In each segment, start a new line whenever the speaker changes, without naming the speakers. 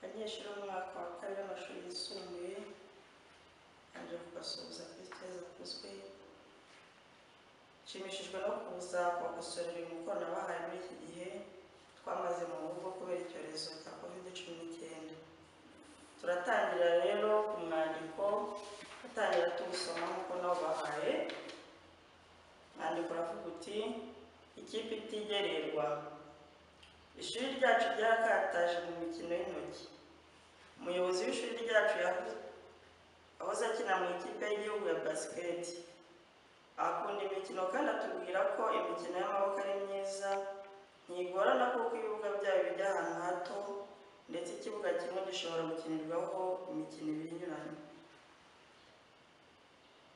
abanyeshuri bo mu mwaka wa kabiri w'amashuri yisumbuye arangije kubasuhuza ku tweza kuzwi nshimishijwe no kuza kubakosorera uyu mukoro nabahaye muri iki gihe twamaze mu rugo kubera icyorezo cya kovide cumi n'icyenda turatangira rero ku mwandiko batangira tuwusoma nk'uko nabo bahaye mwandiko uravuga uti ikipe itigererwa ishuri ryacu ryakataje mu mikino y'intoki umuyobozi w'ishuri ryacu yahoze- wahoze akina mu ikipe y'igihugu ya basiketi akunda imikino kandi atubwira ko imikino y'amaboko ari myiza ntigorana kuko ibibuga byayo bijya ahantu hato ndetse ikibuga kimwe gishobora gukinirwaho imikino ibiri inyuranye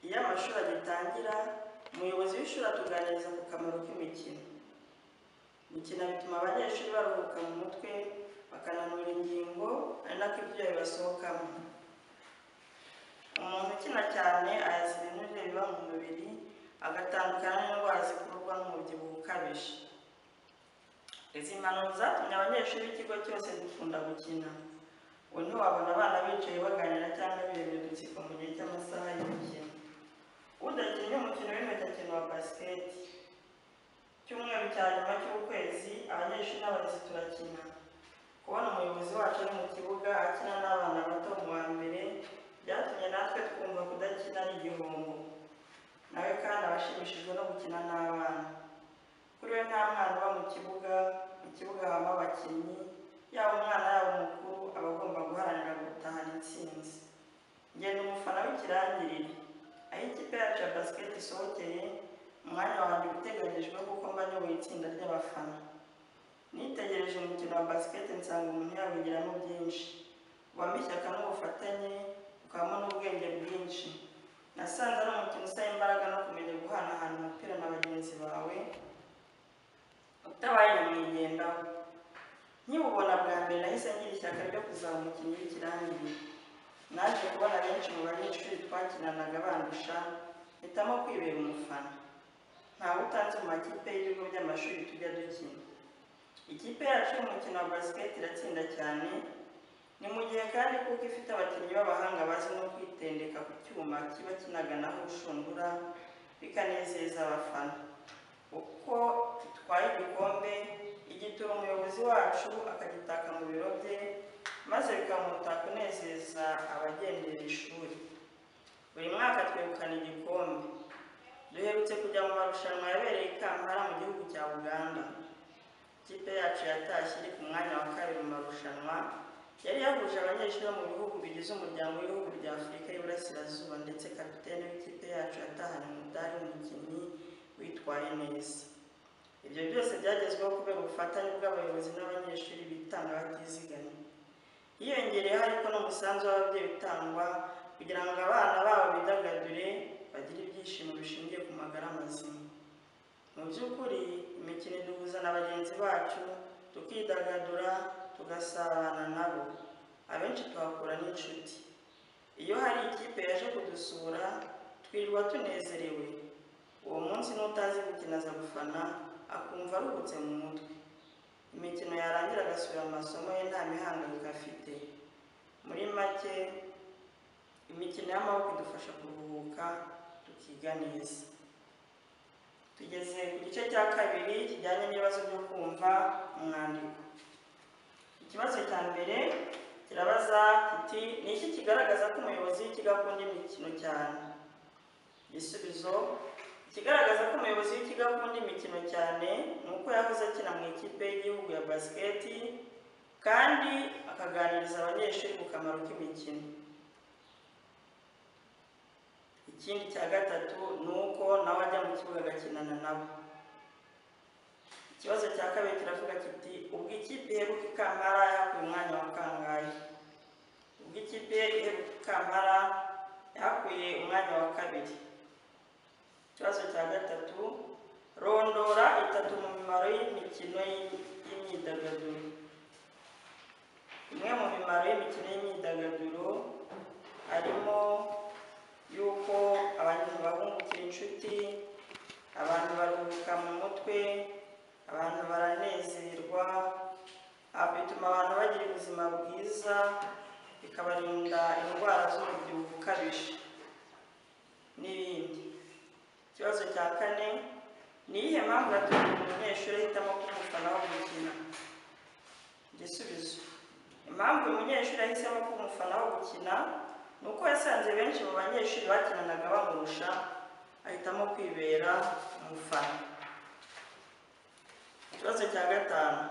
iyo amashuri agitangira umuyobozi w'ishuri atuganiriza ku kamaro k'imikino gukina bituma abanyeshuri baruhuka mu mutwe bakananura ingingo ari nako ibyuya bibasohokamo umuntu ukina cyane ayaza ibinure biba mu mubiri agatandukana n'indwara zikurwa n'umubyibuho ukabije izi mpanuro zatumye abanyeshuri b'ikigo cyose dukunda gukina ubu ntiwabona abana bicaye baganira cyangwa birebera udutsiko mu gihe cy'amasaha y'imikino udakinnye umukino w'intoki akina wa basiketi icyumweru cya nyuma cy'ukwezi abanyeshuri n'abarezi turakina kubona umuyobozi wacu ari mu kibuga akina n'abana bato mu wa mbere byatumye natwe twumva kudakina ari igihombo nawe kandi abashimishijwe no gukina n'abana kuri we nta mwana uba mu kibuga mu kibuga habamo abakinnyi yaba umwana yaba umukuru aba agomba guharanira gutahana intsinzi ngenda umufana w'ikirangirire aho ikipe yacu ya basiketi isohokeye umwanya wanjye uteganyijwe kuko mba nyoboye itsinda ry'abafana nitegereje umukino wa basiketi nsanga umuntu yawigiramo byinshi ubamo ishyaka n'ubufatanye ukabamo n'ubwenge bwinshi nasanze ari umukino usaba imbaraga no kumenya guhanahana umupira na bagenzi bawe utabaye nyamwigendaho nkiwubona bwa mbere nahise ngira ishyaka ryo kuzaba umukinnyi w'ikirangirire naje kubona benshi mu banyeshuri twakinanaga bandusha hitamo kwibera umufana ntawe utanze mu makipe y'ibigo by'amashuri tujya dukina ikipe yacu y'umukino wa basiketi iratsinda cyane ni mu gihe kandi kuko ifite abakinnyi b'abahanga bazi no kwitendeka ku cyuma kiba kinaganaho urushundura bikanezeza abafana uko itwaye igikombe igitura umuyobozi wacu akagitaka mu biro bye maze bikamuta kunezeza abagendera ishuri buri mwaka twegukana igikombe duherutse kujya mu marushanwa yabereye i kampala mu gihugu cya uganda ikipe yacu yatashye iri ku mwanya wa kabiri mu marushanwa yari yahuje abanyeshuri bo mu bihugu bigize umuryango w'ibihugu bya afurika y'iburasirazuba ndetse kapitene w'ikipe yacu yatahanye umudari w'umukinnyi witwaye neza ibyo byose byagezweho kubera ubufatanye bw'abayobozi n'abanyeshuri bitanga batizigamye hiyongereyeho ariko n'umusanzu w'ababyeyi utangwa kugira ngo abana babo bidagadure bagire ibyishimo bishingiye ku magara mazima mu by'ukuri imikino iduhuza na bagenzi bacu tukidagadura tugasabana nabo abenshi tuhakura n'inshuti iyo hari ikipe yaje kudusura twirirwa tunezerewe uwo munsi n'utazi gukina aza gufana akumva aruhutse mu mutwe imikino yarangira agasubira mu masomo ye nta mihangayiko afite muri make imikino y'amaboko idufasha kuruhuka tukiga neza tugeze ku gice cya kabiri kijyanye n'ibibazo byo kumva umwandiko ikibazo cya mbere kirabaza kiti ni iki kigaragaza ko umuyobozi w'ikigo akunda imikino cyane igisubizo ikigaragaza ko umuyobozi w'ikigo akunda imikino cyane ni uko yahoze akina mu ikipe y'igihugu ya basiketi kandi akaganiriza abanyeshuri ku kamaro k'imikino ikindi cya gatatu ni uko nawe ajya mu kibuga agakinana nabo ikibazo cya kabiri kiravuga kiti ubwo ikipe iheruka ikambara yahakuye umwanya wa kangahe ubwo ikipe iheruka ikambara yahakuye umwanya wa kabiri ikibazo cya gatatu rondora itatu mu mimaro y'imikino y'imyidagaduro imwe mu mimaro y'imikino y'imyidagaduro harimo y'uko abantu bahungukira inshuti abantu baruhuka mu mutwe abantu baranezerwa haba bituma abantu bagira ubuzima bwiza bikabarinda indwara z'umubyibuho ukabije n'ibindi ikibazo cya kane ni iyihe mpamvu yatuma umunyeshuri ahitamo kumufanaho gukina igisubizo impamvu uyu munyeshuri ahisemo kumufanaho gukina ni uko yasanze benshi mu banyeshuri bakinanaga bamurusha ahitamo kwibera umufana ikibazo cya gatanu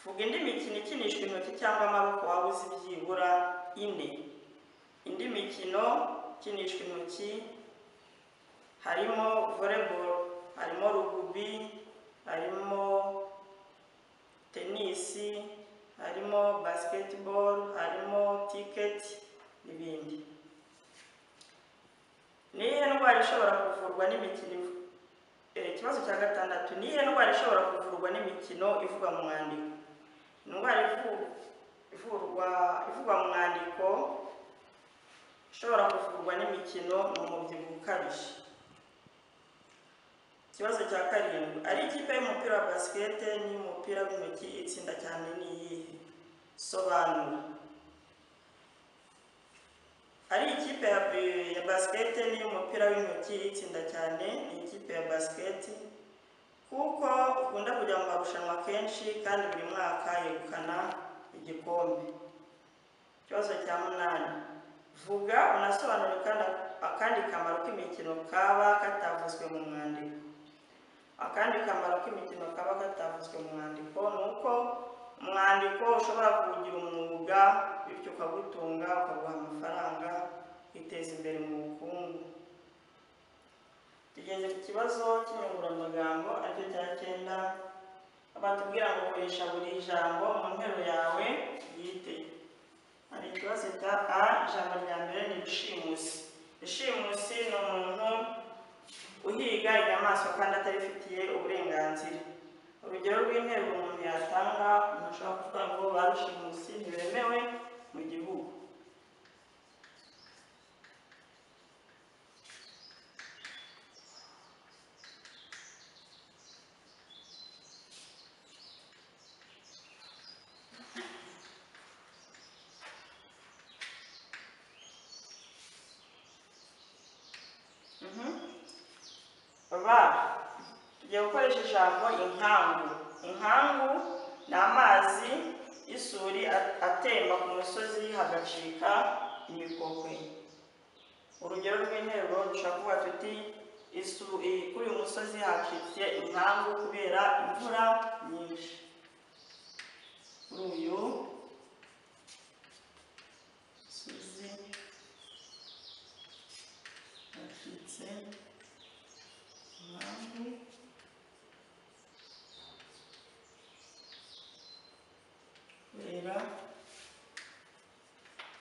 vuga indi mikino ikinishwa intoki cyangwa amaboko waba uzi byibura ine indi mikino ikinishwa intoki harimo volleyball harimo rugubi harimo tenisi harimo basketball harimo ticket n'ibindi ni iyihe ndwara ishobora kuvurwa n'imikino ivu- Eh, ikibazo cya gatandatu ni iyihe ndwara ishobora kuvurwa n'imikino ivugwa mu mwandiko indwara ivu- ivurwa ivugwa mu mwandiko ishobora kuvurwa n'imikino ni umubyibuho ukabije ikibazo cya karindwi ari ikipe y'umupira wa basikete n'iy'umupira w'intoki itsinda cyane ni iyihe sobanura ari ikipe ya, ya basikete n'iy'umupira w'intoki itsinda cyane ni ikipe ya basiketi kuko ikunda kujya mu marushanwa kenshi kandi buri mwaka yegukana igikombe ikibazo cya munani vuga unasobanure kandi akandi kamaro k'imikino kaba katavuzwe mu mwandiko akandi kamaro k'imikino kaba katavuzwe mu mwandiko ni uko umwandiko ushobora kuwugira umwuga bityo ukagutunga ukaguha amafaranga ukiteza imbere mu bukungu tugeze ku kibazo cy'inyunguramagambo aricyo cya cyenda batubwira ngo koresha buri jambo mu nteruro yawe bwite hari ikibazo cya a ijambo rya mbere ni bishimusi bishimusi ni umuntu uhiga inyamaswa kandi atarifitiye uburenganzira urugero rw'interuro umuntu yatanga umuntu ashobora kuvuga ngo ba rushimusi ntibemewe mu gihugu Mhm. ba tugiye gukoresha ijambo inkangu inkangu ni amazi y'isuri a- atemba ku musozi hagacika imikokwe urugero rw'interuro dushobora kuvuga tuti isu- i- kuri uyu musozi hacitse inkangu kubera imvura nyinshi kuri uyu musozi hacitse Impamvu kubera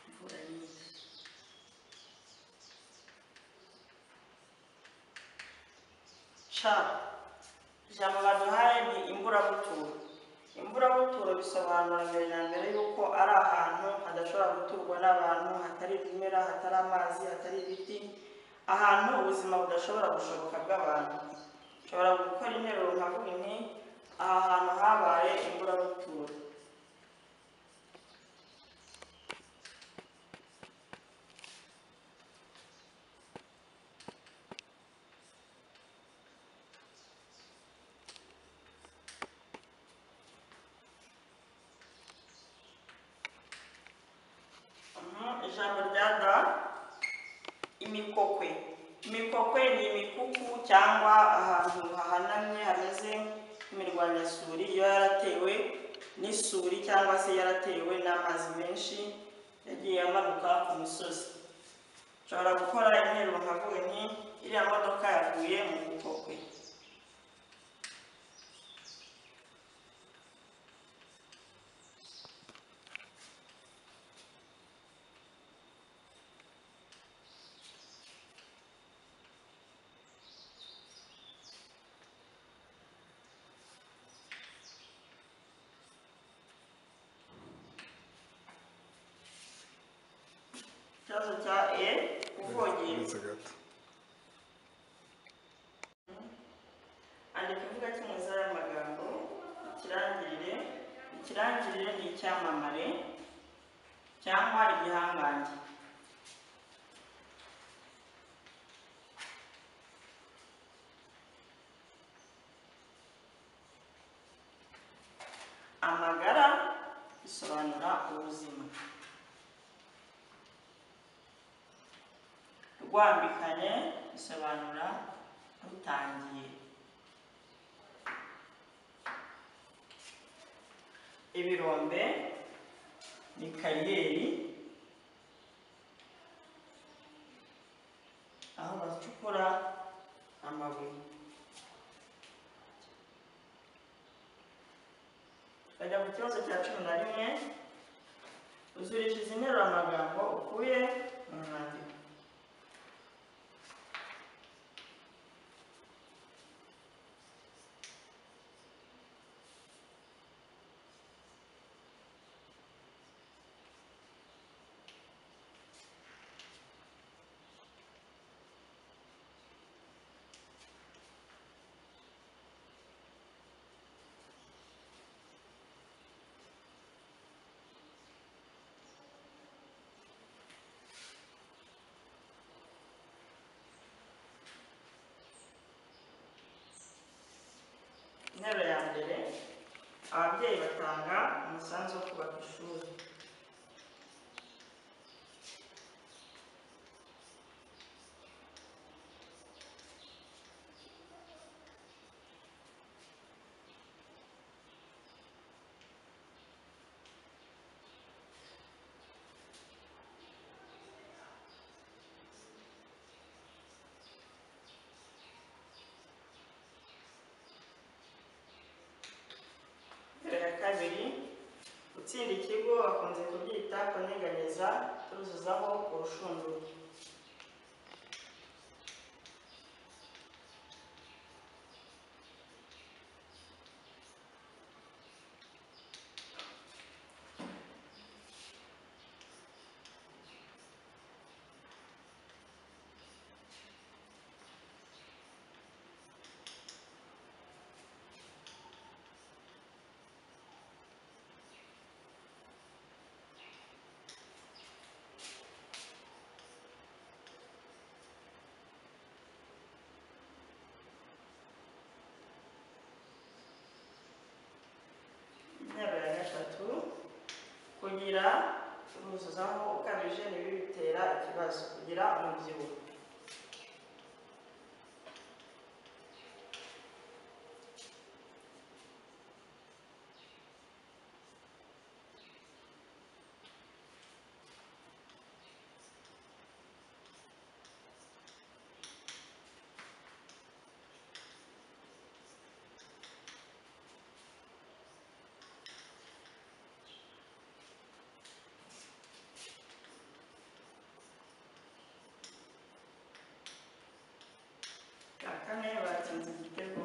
imvura nyinshi ca ijambo baduhaye ni imburabuturo imburabuturo bisobanura mbere na mbere yuko ari ahantu hadashobora guturwa n'abantu hatari ibimera hatari amazi hatari ibiti ahantu ubuzima budashobora gushoboka bw'abantu ushobora gukora interuro nkavuga nti aha hantu habaye imburabuturo Mhm, ijambo rya da imikokwe imikokwe ni imikuku cyangwa ahantu hahanamye hameze nk'imirwanyasuri iba yaratewe n'isuri cyangwa se yaratewe n'amazi menshi yagiye amanuka ku misozi ushobora gukora interuro nkavuga nti iriya modoka yavuye mu bukokwe ikibazo cya e kuvogera
uretse gato
andika imvuga cy'umuza y'amagambo ikirangirire ikirangirire ni icya icyamamare cyangwa igihangange amagara bisobanura ubuzima rwambikanye bisobanura rutangiye ibirombe ni kariyeri aho bacukura amabuye bajya ku kibazo cya cumi na rimwe uzurisha izi nteruro amagambo ukuye mu mwandiko interuro ya mbere ababyeyi batanga umusanzu wo kubaka ishuri Interuro ya kabiri gutsinda ikigo bakunze kubyita kunyeganyeza turuzuzaho urushundura interuro ya gatatu kugira uruzuzaho ukabije nibi bitera ikibazo kugira umubyibuho cya kane batsinze igitego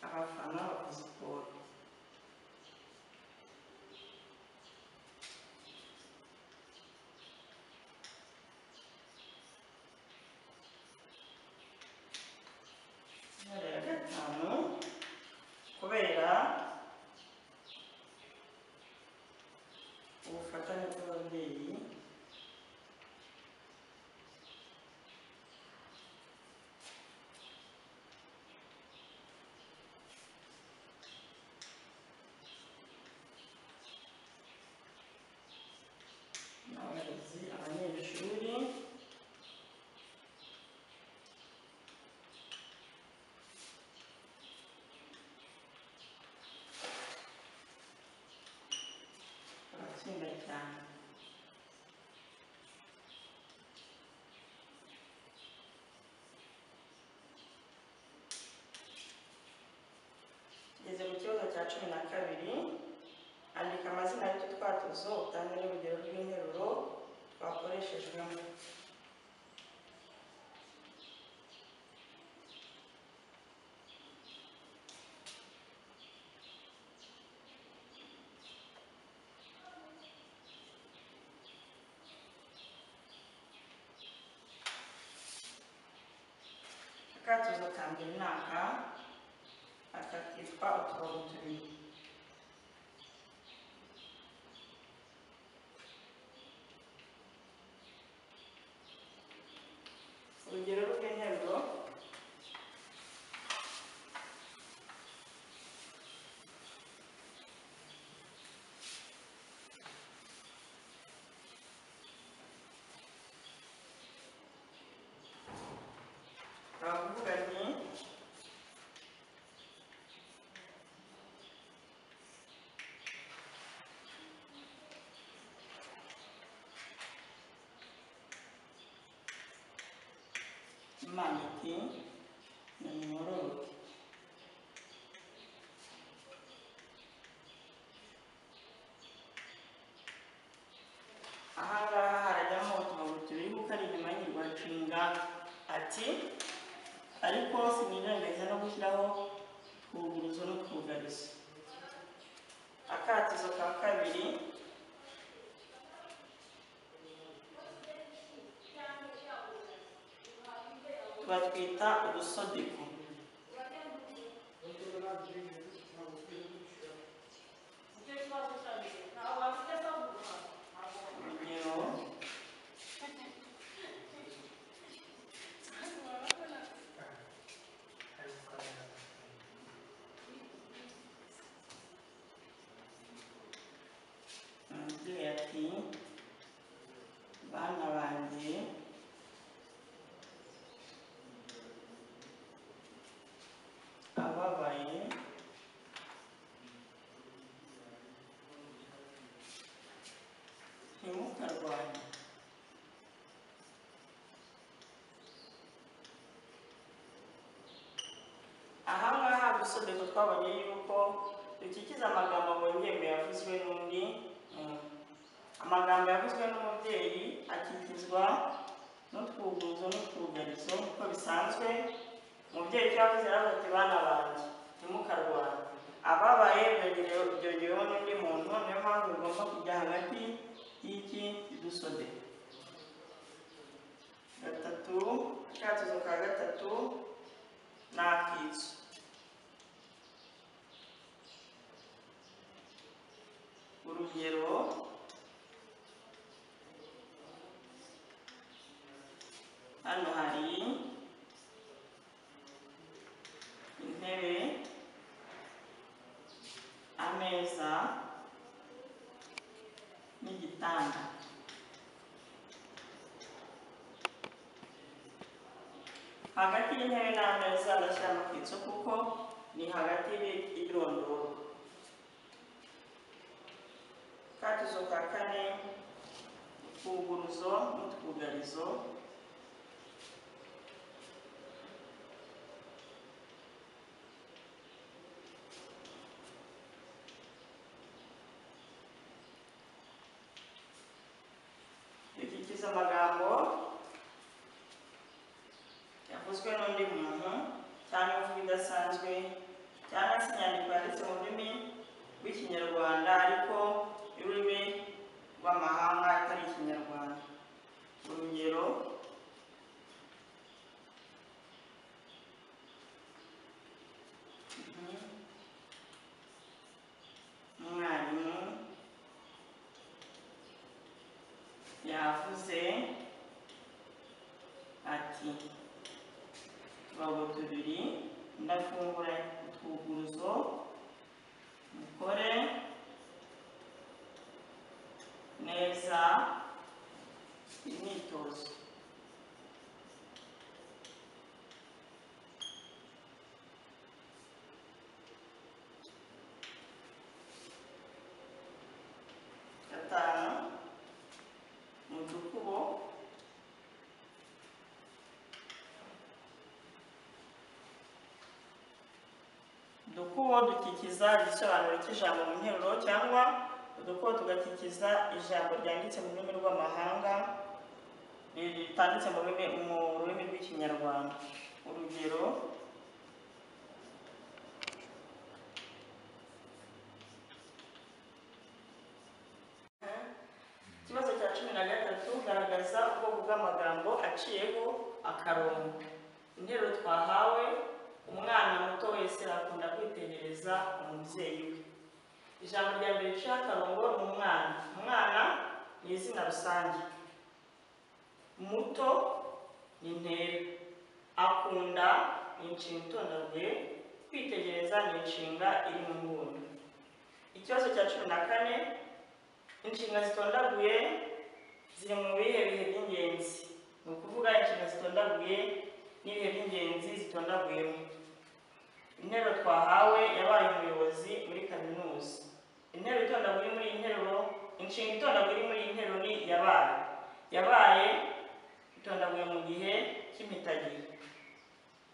abafana bakoze siporo intore ya gatanu kubera ubufatanye bw'ababyeyi n'abarezi abanyeshuri abatsinda cyane tugeze mu kibazo cya cumi na kabiri andika amazina y'ututwatuzo utange n'urugero rw'interuro twakoreshejwemo akatuzo ka mbere ni aka aka kitwa uturongo tubiri urugero rw'interuro abavuganye imana iti nimumuroroke aha ngaha harajyamo utumabuye tubiri kuko ari inyuma y'inyirwanshinga ati ariko sinirengagiza no gushyiraho twuguruzo n'utwugarizo akatizo ka kabiri batwita ubusodiko urugero umubyeyi ati bana banjye ababaye ntimukarwanye aha ngaha gusodezo twabonye yuko dukikiza amagambo abonyewe yavuzwe n'undi muntu amagambo yavuzwe n'umubyeyi akikizwa n'utwuguruzo n'utwugarizo uko bisanzwe umubyeyi icyo yavuze yaravuze ati bana banjye ntimukarwara ababaye byongerewe byongereweho n'undi muntu niyo mpamvu bigomba kujya hagati y'iki idusode gatatu akatuzo ka gatatu ni akitso urugero hano hari intebe ameza n'igitanda hagati y'intebe n'ameza bashyiramo akitso kuko ni hagati y'ibirondoro katuzo ka kane utwuguruzo n'utwugarizo dukikiza amagambo yavuzwe n'undi muntu cyangwa imvugo idasanzwe cyangwa se inyandiko yanditse mu rurimi rw'ikinyarwanda ariko y'ururimi rw'amahanga atari ikinyarwanda urugero Mhm. umwarimu yavuze ati utubago tubiri ndafungura utwuguruzo mukore neza imyitozo gatanu mu dukubo udukubo dukikiza igisobanuro cy'ijambo mu nteruro cyangwa udukubo tugakikiza ijambo ryanditse mu rurimi rw'amahanga ritanditse mu rurimi mu rurimi rw'ikinyarwanda urugero ikibazo cya cumi na gatatu garagaza ubwoko bw'amagambo aciyeho akarongo interuro twahawe umwana muto wese akunda kwitegereza umubyeyi we ijambo rya mbere riciye akarongo ni umwana umwana ni izina rusange muto ni intera akunda ni inshinga itondaguye kwitegereza ni inshinga iri mu nguni ikibazo cya cumi na kane inshinga zitondaguye ziri mu bihe bihe by'ingenzi ni ukuvuga inshinga zitondaguye n'ibihe by'ingenzi zitondaguyemo intebe twahawe yabaye umuyobozi muri kaminuza intebe itondaguye muri iyi nteruro inshinga itondaguye iri muri iyi nteruro ni yabaye yabaye itondaguye mu gihe cy'impitagihe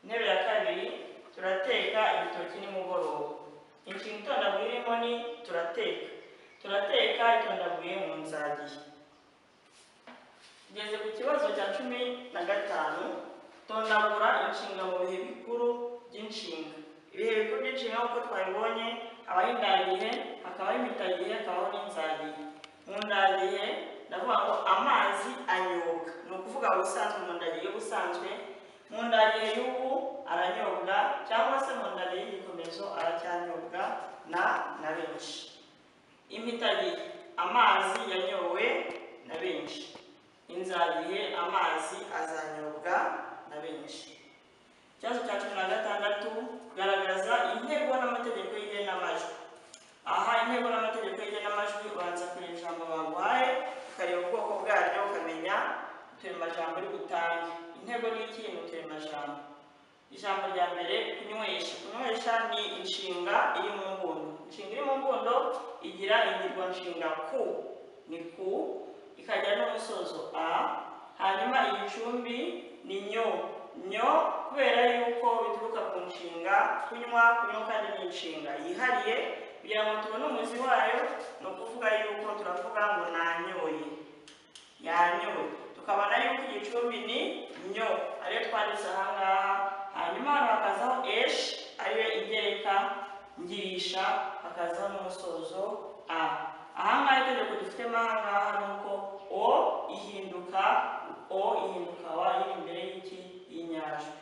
intebe ya kabiri turateka ibitoki nimugoroba inshinga itondaguye irimo ni turateka turateka itondaguye mu nzagihe tugeze ku kibazo cya cumi na gatanu tondagura inshinga mu bihe bikuru by'inshinga ibihe bikuru by'inshinga nk'uko twabibonye habaho indagihe hakabaho impitagihe hakabaho n'inzagihe mu ndagihe ndavuga ngo amazi anyobwa ni ukuvuga mu busanzwe mu ndagihe y'ubusanzwe mu ndagihe y'ubu aranyobwa cyangwa se mu ndagihe y'igikomezo aracyanyobwa na na benshi impitagihe amazi yanyowe na benshi inzabihe amazi azanyobwa na benshi ikibazo cya cumi na gatandatu garagaza intego n'amategeko y'igenamajwi aha intego n'amategeko y'igenamajwi ubanza kureba ijambo baguhaye ukareba ubwoko bwaryo ukamenya uturemajambo uri butange intego ni iki ni uturemajambo ijambo rya mbere kunywesha kunywesha ni inshinga iri mu mbundo inshinga iri mu mbundo igira ingirwanshinga ku ni ku ikajya n'umusozo a hanyuma igicumbi ni nyo nyo kubera yuko bituruka ku nshinga kunywa kunywa kandi ni inshinga yihariye kugira ngo tubone umuzi wayo ni ukuvuga yuko turavuga ngo nanyoye yanyowe tukabona yuko igicumbi ni nyo ariyo twanditse ahangaha hanyuma hano hakazaho eshi ariyo igereka ngirisha hakazaho n'umusozo a ahangaha itegeko dufitemo ahangaha ni uko o ihinduka o ihinduka wa iri imbere y'iki y'inyajwi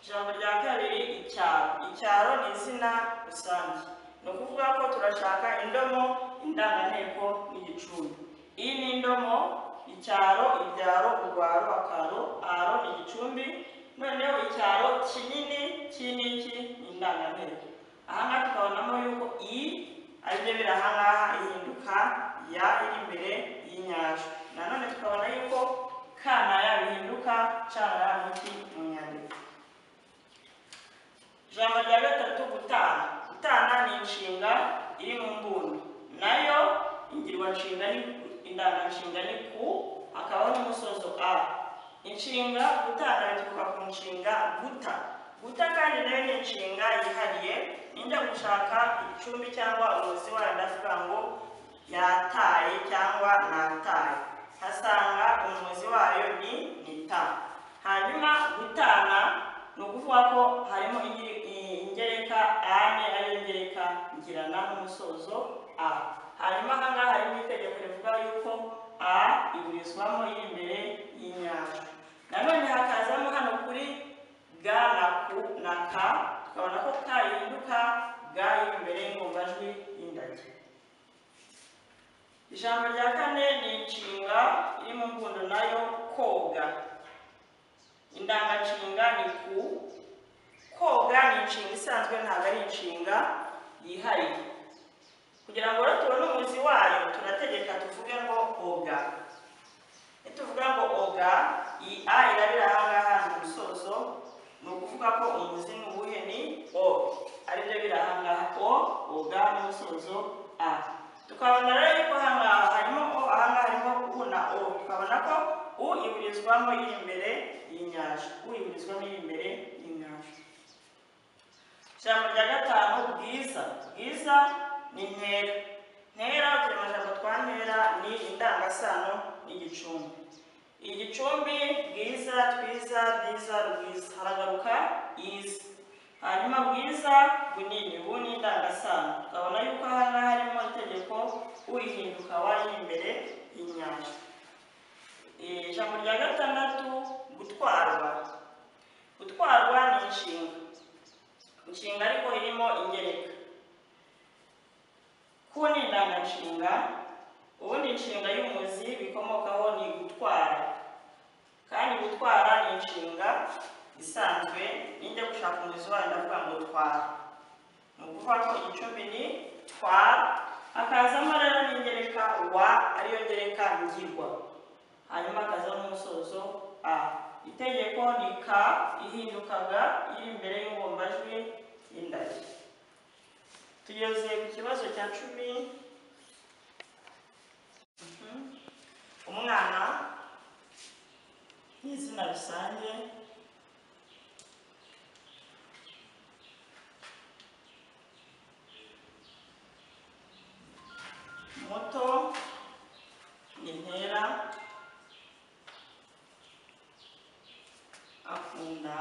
ijambo rya kabiri icyaro icyaro ni izina rusange ni ukuvuga ko turashaka indomo indanganteko n'igicumbi iyi ni indomo icyaro ibyaro urwaro akaro aro ni igicumbi noneho icyaro kinini cy'iniki ni indanganteko ahangaha tukabonamo yuko i aribyo biri ahangaha ihinduka ya iri imbere y'inyajwi nanone tukabona yuko ka na ya bihinduka ca na ya muti mu nyandiko ijambo rya gatatu gutana gutana ni inshinga iri mu mbundo nayo ingirwanshinga ni indanganshinga ni ku hakabaho n'umusozo a inshinga gutana bituruka ku nshinga guta guta kandi nayo ni inshinga yihariye ninjya gushaka icumbi cyangwa umuzi wayo ndavuga ngo yataye cyangwa nataye nkasanga umuzi wayo ni nita hanyuma gutana ni ukuvuga ko harimo ingeri- i- ingereka ane ariyo ngereka ngirana n'umusozo a hanyuma ahangaha harimo itegeko rivuga yuko a iburizwamo iri imbere y'inyanja nanone hakazamo hano kuri ga na ku na ka tukabona ko ka ihinduka ga iri imbere y'ingombajwi y'indage ijambo rya kane ni inshinga iri mu mbundo nayo koga indanganshinga ni ku koga ni inshinga isanzwe ntabwo ari inshinga yihariye kugira ngo rero tubone umuzi wayo turategeka tuvuge ngo oga nituvuga ngo oga iyi a irabira ahangaha ni umusozo ni ukuvuga ko umuzi ni uwuhe ni o aribyo biri ahangaha o oga n'umusozo a tukabona rero yuko ahangaha harimo o ahangaha harimo u na o tukabona ko u iburizwamo iri imbere y'inyajwi u iburizwamo iri imbere y'inyajwi ijambo rya gatanu bwiza bwiza ni ntera ntera uturemajambo twa ntera ni indangasano n'igicumbi igicumbi bwiza twiza bwiza rwiza haragaruka iza hanyuma bwiza bunini bu ni indangasano tukabona yuko ahangaha harimo itegeko uyihinduka wari imbere y'inyanja ijambo rya gatandatu gutwarwa inshinga inshinga ariko irimo ingereka ku ni indangagaciro ubundi inshinga y'umuzi bikomokaho ni gutwara kandi gutwara ni inshinga isanzwe nijya gushaka umuzi wayo ndavuga ngo twara ni ukuvuga ko igicumbi ni twara hakazamo rero n'ingereka wa ariyo ngereka ngirwa hanyuma hakazaho n'umusozo a itegeko ni ka ihindukaga iri imbere y'ingombajwi y'indari tugeze ku kibazo cya cumi Mhm. umwana ni izina rusange muto ni intera akunda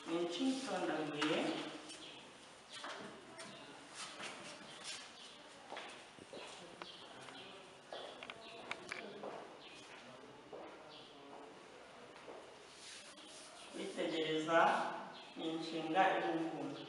ni icyitondagure kwitegereza ni inshinga ibungura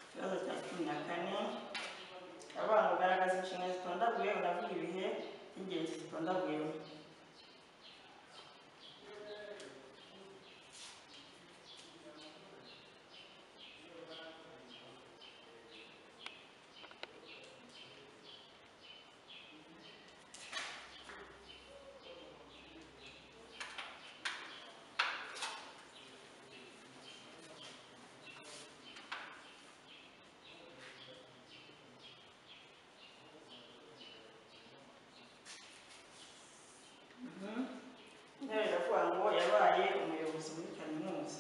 ikibazo cya cumi na kane abana bagaragaza inshinga zitondaguye baravuga ibihe by'ingenzi zitondaguyeho intebe iravuga ngo yabaye umuyobozi muri kaminuza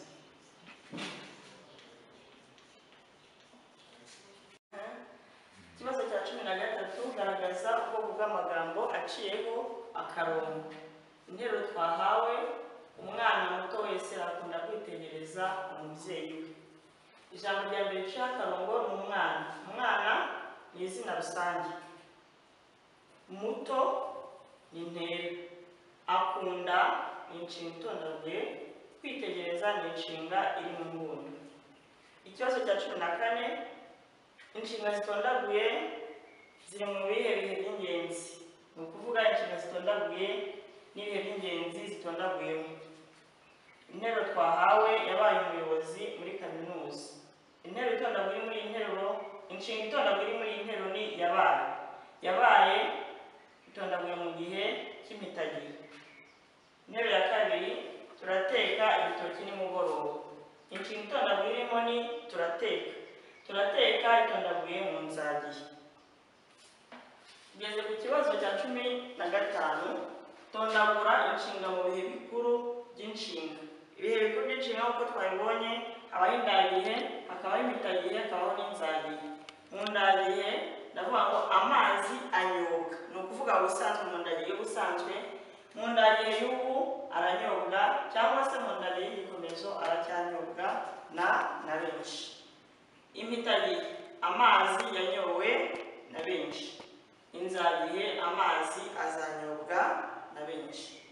ikibazo cya cumi na gatatu garagaza ubwoko bw'amagambo aciyeho akarongo interuro twahawe umwana muto wese akunda kwitegereza umubyeyi we ijambo rya mbere riciyeho akarongo ni umwana umwana ni izina rusange muto ni intera akunda ni inshinga itondaguye kwitegereza ni inshinga iri mu nguni ikibazo cya cumi na kane inshinga zitondaguye ziri mu bihe bihe by'ingenzi ni ukuvuga inshinga zitondaguye n'ibihe by'ingenzi zitondaguyemo intero twahawe yabaye umuyobozi muri kaminuza intero itondaguye muri iyi nteruro inshinga itondaguye muri iyi nteruro ni yabaye yabaye itondaguye mu gihe cy'impitagihe intebe ya kabiri turateka ibitoki nimugoroba inshinga itondaguye irimo ni turateka turateka itondaguye mu nzagihe tugeze ku kibazo cya cumi na gatanu tondagura inshinga mu bihe bikuru by'inshinga ibihe bikuru by'inshinga nk'uko twabibonye habaho indagihe hakabaho impitagihe hakabaho n'inzagihe mu ndagihe ndavuga ngo amazi anyobwa ni ukuvuga ubusanzwe mu ndagihe y'ubusanzwe mu ndagihe y'ubu aranyobwa cyangwa se mu ndagihe y'igikomezo aracyanyobwa na na benshi impitagihe amazi yanyowe na benshi inzagihe amazi azanyobwa na benshi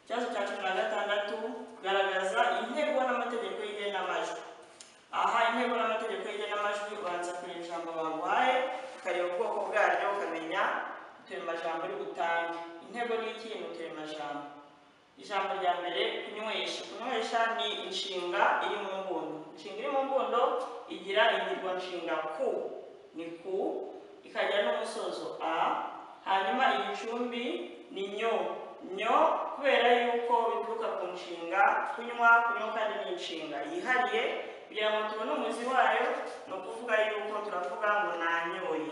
ikibazo cya cumi na gatandatu garagaza intego n'amategeko y'igenamajwi aha intego n'amategeko y'igenamajwi ubanza kureba ijambo baguhaye ukareba ubwoko bwaryo ukamenya uturemajambo uri butange intego ni iki ni uturemajambo ijambo rya mbere kunywesha kunywesha ni inshinga iri mu mbundo inshinga iri mu mbundo igira ingirwa nshinga ku ni ku ikagira n'umusozo a hanyuma igicumbi ni nyo nyo kubera yuko bituruka ku nshinga kunywa kunywa kandi ni inshinga yihariye kugira ngo tubone umuzi wayo ni ukuvuga yuko turavuga ngo nanyoye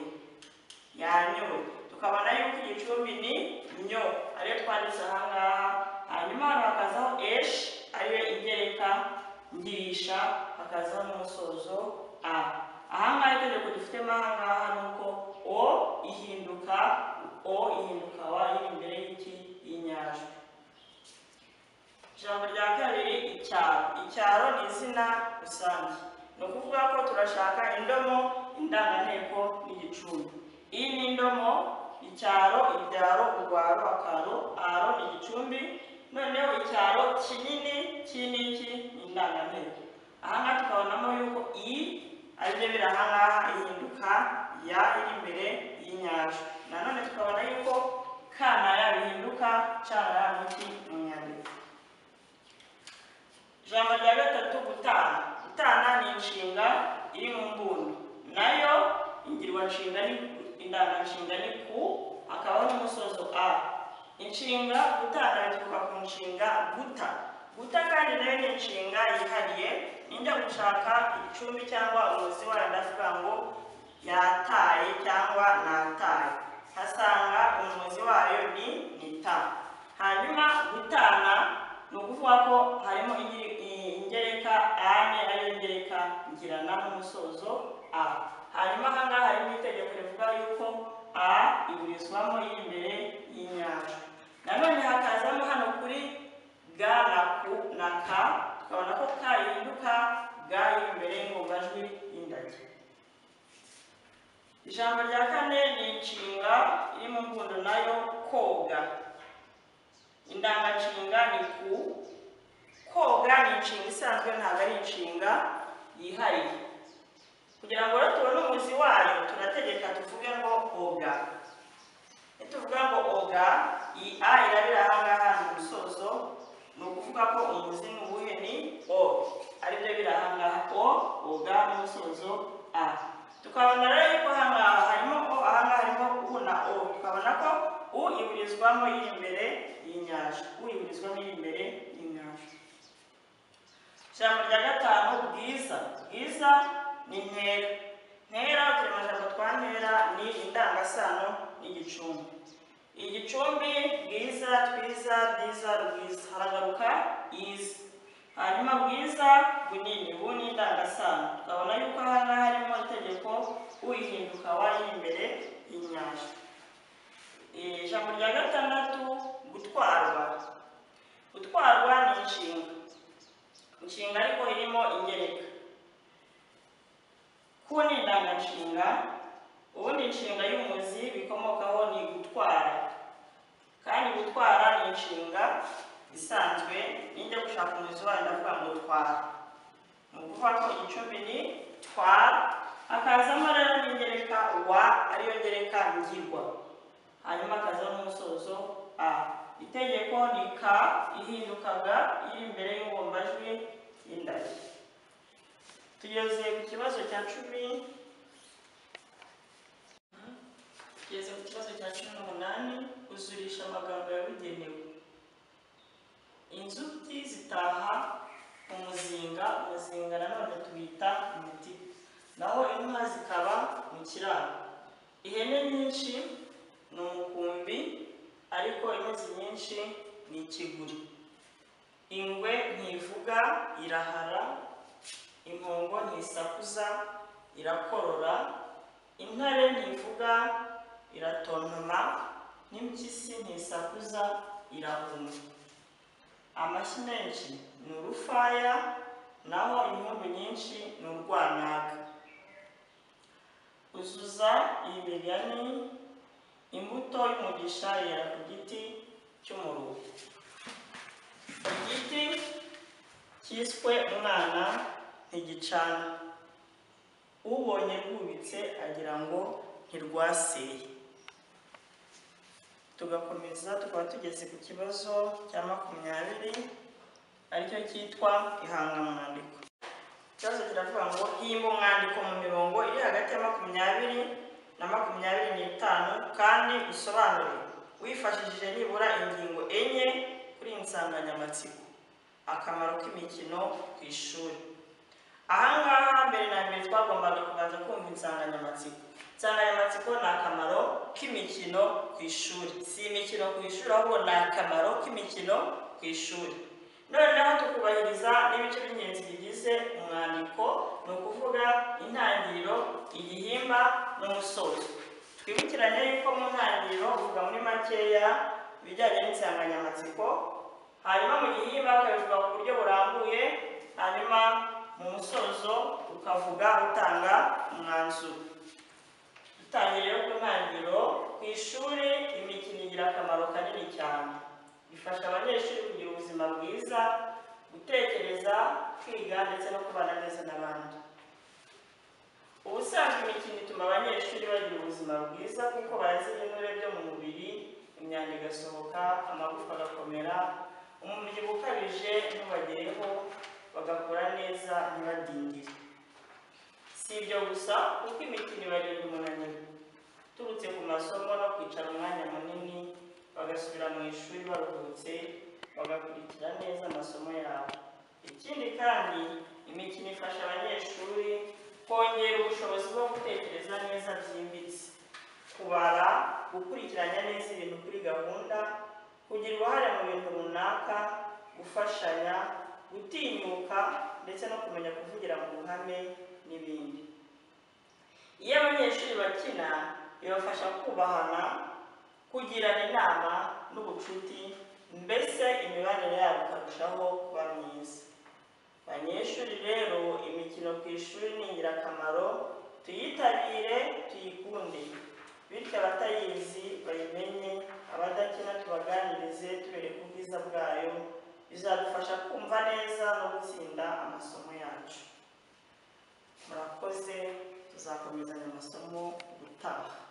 yanyoye tukabona yuko igicumbi ni nyo ariyo twanditse aha ngaha hanyuma hano hakazaho eshi ariyo ingereka ngirisha hakazaho n'umusozo a aha ngaha itegeko dufitemo aha ngaha ni uko o ihinduka o ihinduka wa iri imbere y'iki y'inyajwi icyaro ni izina rusange ni ukuvuga ko turashaka indomo indanganteko n'igicumbi iyi ni indomo icyaro ibyaro urwaro akaro aro ni igicumbi noneho icyaro kinini kiniki ni indanganteko aha ngaha tukabonamo yuko iyi ari byo biri aha ngaha ihinduka ya iri imbere y'inyajwi nanone tukabona yuko ka na ya bihinduka ca na ya n'iki mu nyandiko ijambo rya gatatu gutana gutana ni inshinga iri mu mbundo nayo ingirwanshinga ni indanganshinga ni ku hakabaho n'umusozo a inshinga gutana bituruka ku nshinga guta guta kandi nayo ni inshinga yihariye ninjya gushaka icumbi cyangwa umuzi wayo ndavuga ngo yataye cyangwa nataye nkasanga umuzi wayo ni nita hanyuma gutana ni ukuvuga ko harimo ingi- i- ingereka ane ariyo ngereka ngirana n'umusozo a hanyuma aha ngaha harimo itegeko rivuga yuko a iburizwamo iri imbere y'inyanja nanone hakazamo hano kuri ga na ku na ka tukabona ko ka ihinduka ga iri imbere y'ingongajwi y'indage ijambo rya kane ni inshinga iri mu mbundo nayo koga indanganshinga ni ku koga ni inshinga isanzwe ntabwo ari inshinga yihariye kugira ngo rero tubone umuzi wayo turategeka tuvuge ngo oga tuvuga ngo oga iyi a irabira aha ngaha ni umusozo ni ukuvuga ko umuzi ni uwuhe ni o aribyo biri aha ngaha o oga n'umusozo a tukabona rero yuko aha ngaha harimo o aha ngaha harimo u na o tukabona ko u iburizwamo iri imbere y'inyanja u iburizwamo iri imbere y'inyanja ijambo rya gatanu bwiza bwiza ni ntera ntera uturemajambo twa ntera ni indangasano n'igicumbi igicumbi bwiza twiza bwiza rwiza haragaruka iza hanyuma bwiza bunini bu ni indangasano tukabona yuko aha ngaha harimo itegeko uyihinduka wari imbere y'inyanja ijambo rya gatandatu gutwarwa gutwarwa ni inshinga inshinga ariko irimo ingereka ku ni indanganshinga ubundi inshinga y'umuzi bikomokaho ni gutwara kandi gutwara ni inshinga isanzwe nijya gushaka umuzi wayo ndavuga ngo twara ni ukuvuga ko igicumbi ni twara hakazamo rero n'ingereka wa ariyo ngereka ngirwa hanyuma hakazaho n'umusozo a itegeko ni ka ihindukaga iri imbere y'ingombajwi y'indari tugeze ku kibazo cya cumi tugeze ku kibazo cya cumi n'umunani uzurisha amagambo yabugenewe inzuki zitaha umuzinga umuzinga nanone tuwita umutiba naho inka zikaba mu kiraro ihene nyinshi ni umukumbi ariko impuzi nyinshi ni ikiguri ingwe ntivuga irahara impongo ntisakuza irakorora intare ntivuga iratontoma n'impyisi ntisakuza irahuma amashyi menshi ni urufaya naho impundu nyinshi ni urwanaga uzuza iyi migani imbuto y'umugisha yera ku giti cy'umuruho igiti cyiswe umwana ntigicana ubonye rwubitse agira ngo ntirwaseye tugakomeza tukaba tugeze ku kibazo cya makumyabiri aricyo cyitwa ihangamwandiko ikibazo kiravuga ngo himba umwandiko mu mirongo iri hagati ya makumyabiri na makumyabiri n'itanu kandi usobanure wifashishije nibura ingingo enye kuri iyi nsanganyamatsiko akamaro k'imikino ku ishuri aha ngaha mbere na mbere twagombaga kubanza kumva insanganyamatsiko insanganyamatsiko ni akamaro k'imikino ku ishuri si imikino ku ishuri ahubwo ni akamaro k'imikino ku ishuri noneho tukubahiriza n'ibice by'ingenzi bigize umwandiko ni ukuvuga intangiriro igihimba n'umusozo twibukiranye yuko mu ntangiriro uvuga muri makeya ibijyanye n'insanganyamatsiko hanyuma mu gihimba ukabivuga ku buryo burambuye hanyuma mu musozo ukavuga utanga umwanzuro dutangire ku ntangiriro ku ishuri imikino igira akamaro kanini cyane ifasha abanyeshuri kugira ubuzima bwiza gutekereza kwiga ndetse no kubana neza n'abandi ubusanzwe imikino ituma abanyeshuri bagira ubuzima bwiza kuko bazi ibinure byo mu mubiri imyanda igasohoka amagufa agakomera umubyibuho ukabije ntubagereho bagakora neza ntibadindire si ibyo gusa kuko imikino ibarinda umunaniro uturutse ku masomo no kwicara umwanya munini bagasubira mu ishuri baruhutse bagakurikira neza amasomo yabo ikindi kandi imikino ifasha abanyeshuri kongera ubushobozi bwo gutekereza neza byimbitse kubara gukurikiranya neza ibintu kuri gahunda kugira uruhare mu bintu runaka gufashanya gutinyuka ndetse no kumenya kuvugira mu ruhame n'ibindi iyo abanyeshuri bakina bibafasha kubahana kugirana inama n'ubucuti mbese imibanire yabo ikarushaho kuba myiza Banyeshuri rero imikino ku ishuri ni ingirakamaro tuyitabire tuyikunde bityo abatayizi bayimenye abadakina tubaganirize tubereke ubwiza bwayo bizadufasha kumva neza no gutsinda amasomo yacu murakoze tuzakomezanya amasomo gutaha